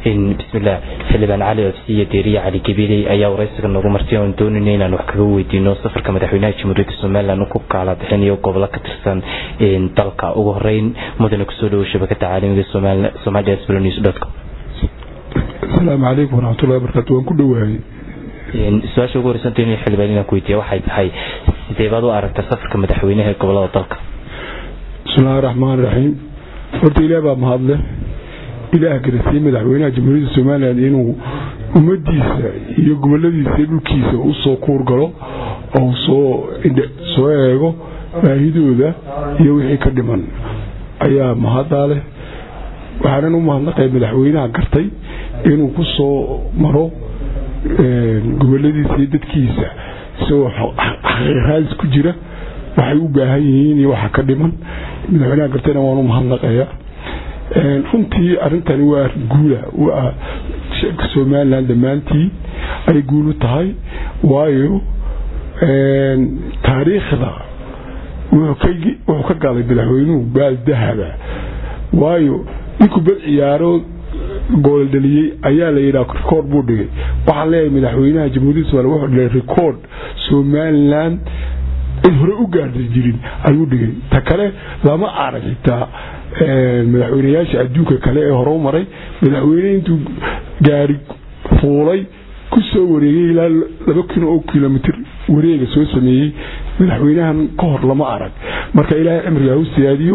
bismillah xildhibaan cali ofsiya deeriye cali gabiley ayaa waraysiga noogu martay oon doonayna inaan wax kaga weydiino safarka madaxweynaha jamhuuriyadda somalilan ku kaala bixinayo gobollo ka tirsan dalka ugu horeyn mudane kusoo dhawo shabakada caalamiga somalia sblonews com asalaamu calaykum waraxmatullahi wabarakatu waan ku dhowaayey su-aasha ugu horeysanta in xildhibaan inaan ku weydiiya waxay tahay sidee baad u aragta safarka madaxweynaha ee gobolada dalka bismillahi raxmaan raxiim horta ilaah baa mahadle ilaah garasiye madaxweynaha jamhuuriyadda somalilan inuu ummadiisa iyo goboladiisa iyo dhulkiisa u soo kuurgalo oo soo soo eego baahidooda iyo wixii ka dhiman ayaa mahaddaa leh waxaanan u mahadnaqay madaxweynaha gartay inuu ku soo maro goboladiisa iyo dadkiisa isagoo xaqiiqraadis ku jira waxay u baahan yihiin iyo waxa ka dhiman madaxweynaha gartayna waan u mahadnaqaya runtii arintani waa arin guula waa sheeka somalilan dhammaantii ay guul u tahay waayo taariikhda wuxuu ka galay madaxweynuhu baal dahaba waayo ninkuu bad ciyaaro gooldhaliyey ayaa la yidhaha rikoord buu dhigay waxaan leeyahay madaxweynaha jamhuuriyadda somaliya wuxuu dhigay rikoord somalilan cid hore u gaarda jirin ayuu dhigay ta kale lama arag xitaa madaxweynayaasha adduunka kale ee hore u maray madaxweyne intuu gaari fuulay ku soo wareegay ilaa laba kun oo kilomitr wareega soo sameeyey madaxweynahan ka hor lama arag marka ilaahay cimriga hau siyaadiyo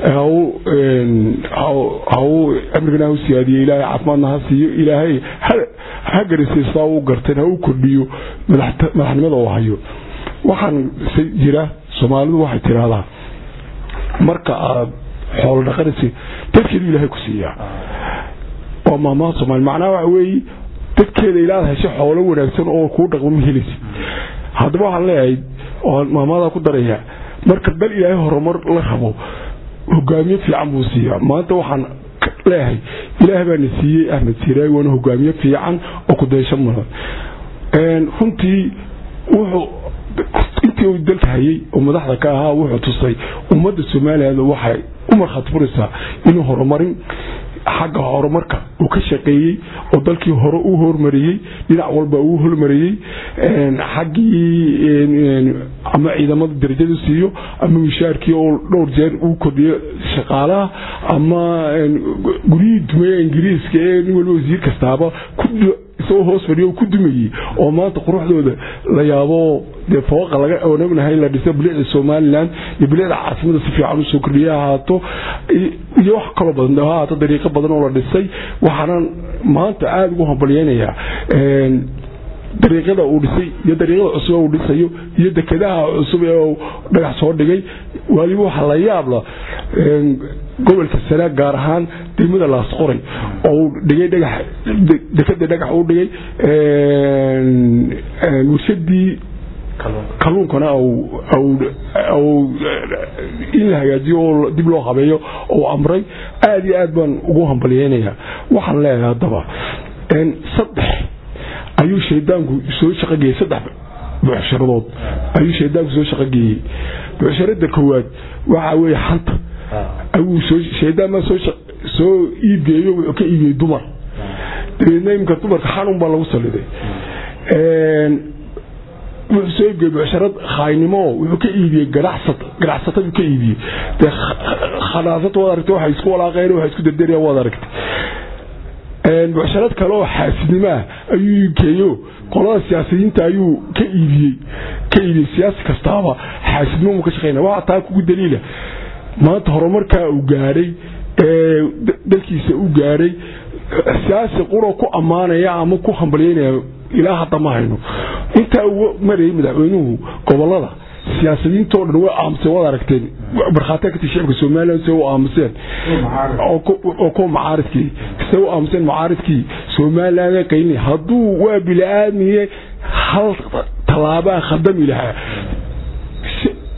cimrigana hau siyaadiyo ilaahay caafimaadna ha siiyo ilaahay ha garisiyo sidaa u garteen ha u kordhiyo madaxnimada oo hayo waxaan jira soomaalidu waxay tiraahdaa marka aad xoolo dhaqanaysa dadkeedu ilaahay ku siiyaa waa maamaha soomaali macnaha waxa weeye dadkeeda ilaad hesho xoolo wanaagsan oo kuu dhaqmo ma helaysid haddaba waxaan leeyahay oo maamadaa ku daraya marka bal ilaahay horumar la rabo hogaamiye fiican buu siiyaa maanta waxaan leeyahay ilaah baana siiyey ahmed siraay waana hogaamiye fiican oo kudaysho mudan runtii wuxuu intii uu dalka hayay oo madaxda ka ahaa wuxuu tusay ummadda somalilan waxay u markhaati furaysaa inuu horumarin xagga horumarka uu ka shaqeeyey oo dalkii hore u hormariyey dhinac walba uu hormariyey xaggii ama ciidamada darajada siiyo ama mishaarkii oo dhowr jeer uu kordhiyo shaqaalaha ama guryihii dumeeye ingiriiska ee nin waliba wasiir kastaaba isagoo hoos fadhiyo ku dumayey oo maanta quruxdooda la yaabo dee fooqa laga oonagnahay la dhiso bilicda somalilan iyo bilicda caasimada si fiican usoo kordhiya ahaato iyo wax kaloo badan ha ahaato dariiqo badan oo la dhisay waxaana maanta aada ugu hambalyeynayaa dariiqyada uu dhisay iyo dariiqyada cusub uu dhisayo iyo dekedaha cusub ee dhagax soo dhigay waliba waxaa la yaabla gobolka sanaag gaar ahaan degmada laasqoray oo dhigay dhagax dekada dhagax u dhigay warshadii kalluunkana in la hagaajiyo oo dib loo habeeyo oo amray aada iyo aad baan ugu hambalyeynayaa waxaan leeyahay haddaba saddex ayuu shaydaanku soo shaqogeeyey saddex buuxsharadood ayuu shaydaanku soo shaqogeeyey buuxsharada koowaad waxaa weeye xanta ayuu shaydaan baa soo iibgeeyo wuxuu ka iibiyey dumar dabeedna imika dumarka xanun baa lagu saliday wuxuu soo iibgeyey bucsharad khaaynimo wuxuu ka iibiyey ganacsataduu ka iibiyey dee khanaasata waad aragtay waxay isku walaaqeen waxay isku dardarayaan waad aragtay bucsharad kale oo xaasidnimaa ayuu iibgeeyo qolada siyaasiyiinta ayuu ka iibiyey ka iibiyey siyaasi kastaaba xaasidnimo ka shaqeynaya waxaa taa kugu daliila maanta horumarkaa uu gaadhay ee dalkiisa u gaadhay siyaasi quro ku ammaanaya ama ku hambalyeynaya ilaa hadda ma hayno intaa uu marayay madaxweynuhu gobolada siyaasadiintoo dhan way aamuseen waad aragteen markhaatiya kati shicibka somalilan se u aamuseen oo kuwa macaaridkii se u aamuseen macaaridkii somalilan qaylin hadduu waa bili-aadmiye hal tallaabaa khadami lahaa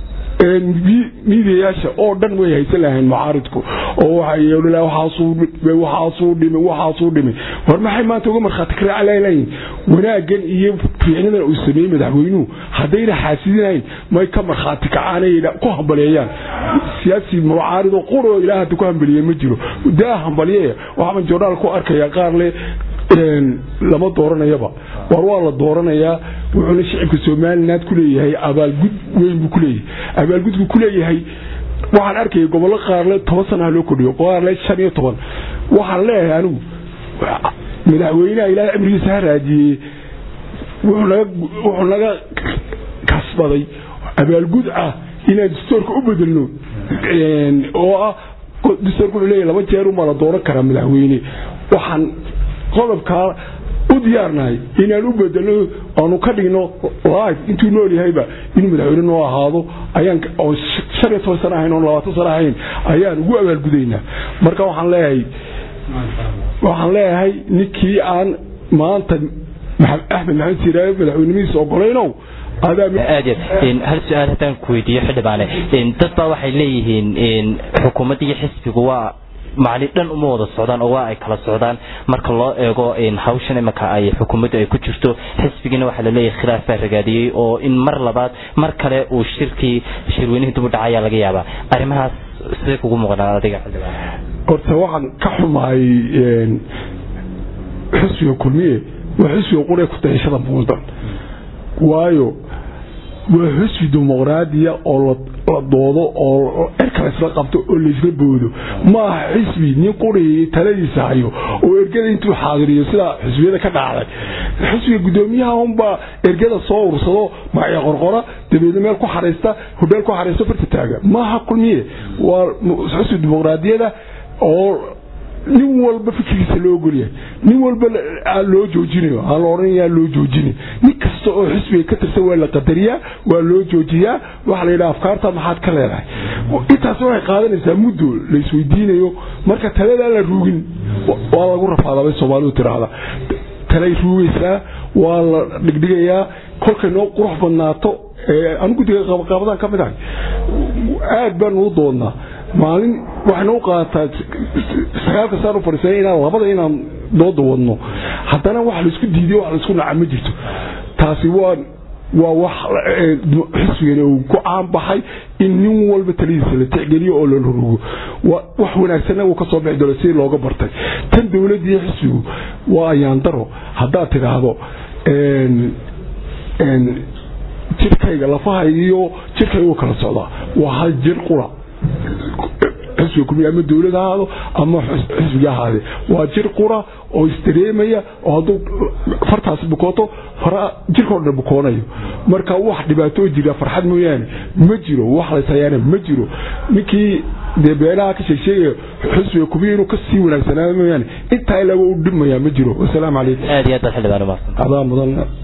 miidiyayaasha oo dhan way haysan lahayn mucaaridku oo waxaasuu dhimay waxaasuu dhimay war maxay maanta uga markhaati karacalaalayin wanaaggan iyo fiicnadan uu sameeyey madaxweynuhu haddayna xaasidinayn may ka markhaati kacaanay ku hambaleeyaan siyaasi mucaarid oo quroo ilaah hadda ku hambaliye ma jiro daa hambalye waxaan joornaal ku arkaya qaar le lama dooranayaba war waa la dooranayaa wuxuuna shicibka somaliland ku leeyahay abaalgud weyn buu kuleeyahay abaalgudku kuleeyahay waxaan arkaya gobollo qaarle toban sanaha loo kordhiyo qaarle shan iyo toban waxaan leeyahay anigu madaxweynaha ilaahay amrigiisa ha raajiyey wuxuu naga kasbaday abaalgud ah inaan dastoorka u bedelno oo ah dastoorka wuxuu leeyahay laba jeer umaa la dooran karaa madaxweyne waxaan qodobkaa u diyaarnahay inaan u bedelno aanu ka dhigno live intuu nool yahayba inuu madaxweyne noo ahaado ayaan oo shan iyo toban sana ahayn oo labaatan sana ahayn ayaan ugu abaalgudaynaa marka waxaan leeyahay waxaan leeyahay ninkii aan maanta axmed maxamed siiraayo madaxweynimadiisa ogolaynow aad hal su-aal haddaan ku weydiiyo xildhibaane dad baa waxay leeyihiin xukuumadda iyo xisbigu waa macni dhan uma wada socdaan oo waa ay kala socdaan marka loo eego hawshan imanka ay xukuumaddu ay ku jirto xisbigiina waxaa laleeyahay khilaaf baa ragaadiyey oo in mar labaad mar kale uu shirkii shirweynihii dib u dhacayaa laga yaabaa arrimahaas sidee kugu muuqdaan adiga xildhibaan horta waxaan ka xumahay xisbiga kulmiye waa xisbiga quree ku dayashada muqdan waayo waa xisbi dimuqraadiya oo la doodo oo erka laysla qabto oo laysla boodo maaha xisbi nin quriyay taladiisa hayo oo ergada intuu xaadiriyo sidaa xisbiyada ka dhacday xisbiga gudoomiyaha unbaa ergada soo ursado magacyo qorqora dabeedna meel ku xariista hodheel ku xariisto farta taaga maaha kulmiye waa xisbi dimuqraadiyada oo nin walba fikirkiisa loo ogolyahay nin walba loo joojinayo aan la odhanayaa loo joojinay nin kasta oo xisbiga ka tirsan waa la qadariyaa waa loo joojiyaa waxaa la yidhaha afkaarta maxaad ka leedahay intaas waxay qaadanaysaa muddo la isweydiinayo marka taladaa la ruugin waa lagu rafaadabay soomaalidu tiraahda talay ruugaysaa waa la dhigdhigayaa kolkay noo qurux badnaato anu guddiga qabaqaabadaan ka mid ahay aad baan uu doonnaa maalin waxayna u qaataa sagaalka saan u fadhiisana inaan labada inaan dooda wadno haddana wax laisku diiday wax laisku naca ma jirto taasi waa waa wax xisbigani uu ku caanbaxay in nin walba taladiisa la tixgeliyo oo la rurugo wax wanaagsanna uu ka soo bixi doono sidii looga bartay tan dowladdiiyo xisbigu waa ayaandaro haddaad tidhaahdo jirkayga lafaha iyo jirkayga u kala socdaa waa hal jir qura xisbiga kulmiya ama dowlad ahaado ama xisbiga ahaade waa jir qura oo isdareemaya oo hadduu fartaasi bukooto fara jirkao dhan bukoonayo marka wax dhibaatoo jira farxad mooyaane ma jiro wax laysayaana ma jiro ninkii dee beelaha ka sheegsheegaya xisbiga kulmiya inuu kasii wanaagsanaado mooyaane intaa ilaaba u dhibmayaa ma jiro wasalaamu calaykum aad iyo aad baad xildhibaan umahadsan adaa mudan